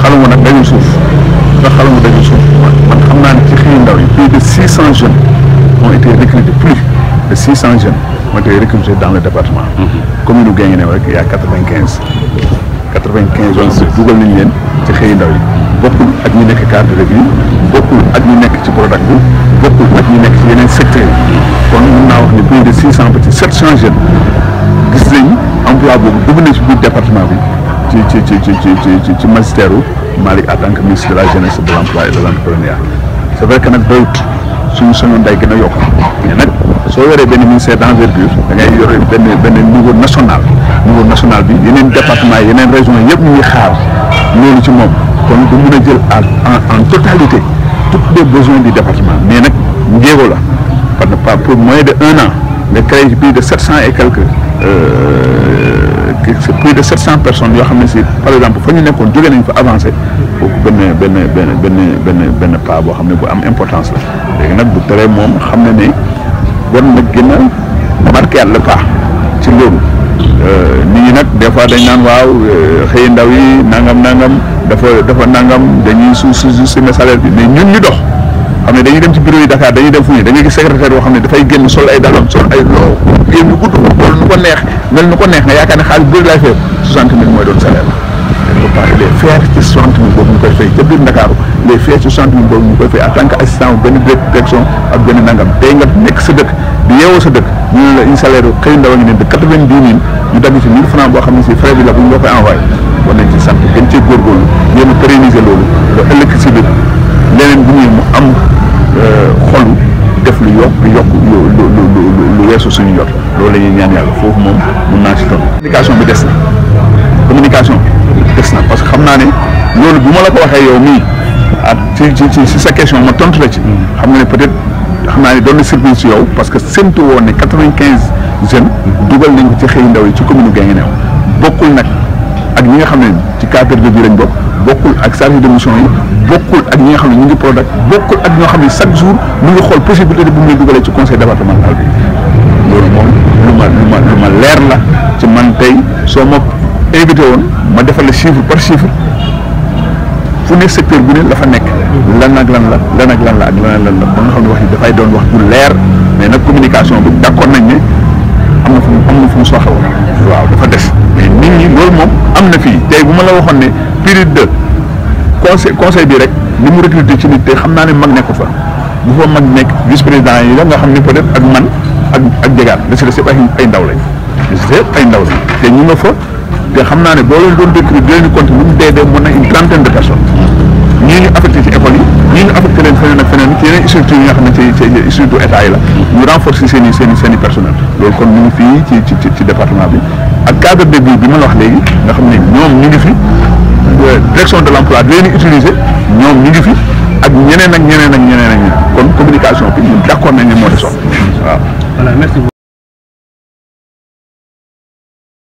xalangu nag dañu suuf ndax xalangu dañu suuf man xam naa ne ci xëy ndaw yi plus de six cent jeunes ont été recrutés plus de six cent jeunes ont été recrutés dans le département commune u Guinguinéo rek y a quatre vingt quinze quatre vingt quinze jeunes dugal nañ leen ci xëy ndaw yi bokkul ak ñi nekk cadre de vie bokkul ak ñi nekk ci Prodac bi bokkul ak ñi nekk ci yeneen secteurs yi kon mun naa wax ne plus de six cent ba ci sept cent jeunes gis nañ emploi boobu dugg na ci biir département bi ci ci ci ci ci ci ci ci magistère u Malick en tant que ministre de la jeunesse de l' emploi et de l' entrepreneuriat c' est vrai que nag doyut suñu soñoon day gën a yokk mais nag soo yoree benn ministère d' envergure da ngay yore benn benn niveau national niveau national bi yeneen département yeneen région yëpp ñu ngi xaar loolu ci moom kon du mun a jël en en totalité tous les besoins du département mais nag njéego la parce que pas pour moins de un an nga créé plus de sept cent et quelques c'est plus de sept cent personnes yoo xam ne si par exemple fa ñu nekkoon jóge nañ fa avancé kooku benn benn benn benn benn benn pas boo xam ne bu am importance la léegi nag bu teree moom xam ne ne war na gën a marqué le pas ci loolu nit ñi nag des fois dañ naan waaw xëy ndaw yi nangam nangam dafa dafa nangam dañuy su su su salaire bi mais ñun ñu dox xam ne dañuy dem ci bureau yi Dakar dañuy dem fu ñu da ngay gis secrétaire boo xam ne dafay génn sol ay dalam sol ay loo génn gudd loolu nu ko neex mel nu ko neex nga yaakaar ne xaalis bëri laay fay soixante mille mooy doon salaire la dañ ko pas les faire ci soixante mille boobu ñu koy fay ca biir Ndakaaru les faire ci soixante mille boobu ñu koy fay en tant que assistant benn direction ak benn nangam tey nga nekk sa dëkk di yeewoo sa dëkk ñu ne la une salaire xëy ndaw a ngi ne de quatre vingt dix mille ñu dagg ci mille francs boo xam ne si frais bi la bu ñu la koy envoyé war nañ ci sant gën cee góorgóorlu yéen a pérenniser loolu ba ëllëg si biir leneen bu ñuy mu am xolu def lu yokk lu yokk lu lu lu lu weesu suñu jot loolu la ñuy ñaan yàlla foofu moom mun naa si toll. communication bi des na communication des na parce que xam naa ne loolu bu ma la ko waxee yow mii ah ci ci ci sa question ma tontu la ci. xam nga ne peut-être xam naa ne doon na surprise ci yow parce que séntu woon ne quatre-vingt-quinze jeunes. dugal nañ ko ci xëy ndaw yi ci commune Guinguinéo bokkul nag ak ñi nga xam ne ci cadre de vie lañ bokk. bokkul ak chargé de mission yi bokkul ak ñi nga xam ne ñu ngi Prodac bokkul ak ñoo xam ne chaque jour mu ngi xool possibilité bu mu leen dugalee ci conseil départemental bi loolu moom lu ma lu ma lu ma leer la ci man tey soo ma invité woon ma defal la chiffre par chiffre fu ne secteur bu ne la fa nekk lan ak lan la lan ak lan la ak lan ak lan la ba nga xam ne wax yi dafay doon wax ju leer mais nag communication bi d'accord nañ ne am na fu mu am na fu mu soxla woon waaw dafa des mais nit ñi loolu moom am na fii tey bu ma la waxoon ne période de conseil conseil bi rek ni mu recruté ci nit te xam naa ne mag nekku fa bu fa mag nekk vice président yi la nga xam ne peut être ak man ak ak jegaat la si des yëpp ay ay ndaw lañ la si des yëpp ay ndaw lañ te ñu nga fa te xam naa ne boo leen doon recruté di leen compte lu mu dee dee mën na une trentaine de personnes ñii ñu affecté ci école yi ñii ñu affecté leen feneen ak feneen ci yeneen structures yi nga xam ne ci ci structure état yi la ñu renforcer seen i seen i seen i personnel loolu kon ñu ngi fii ci ci ci département bi ak cadre de vie bi ma la wax léegi nga xam ne ñoom ñu ngi fi direction de l' emploi di leen utiliser ñoom ñu ngi fi ak ñeneen ak ñeneen ak ñeneen ak ñeneen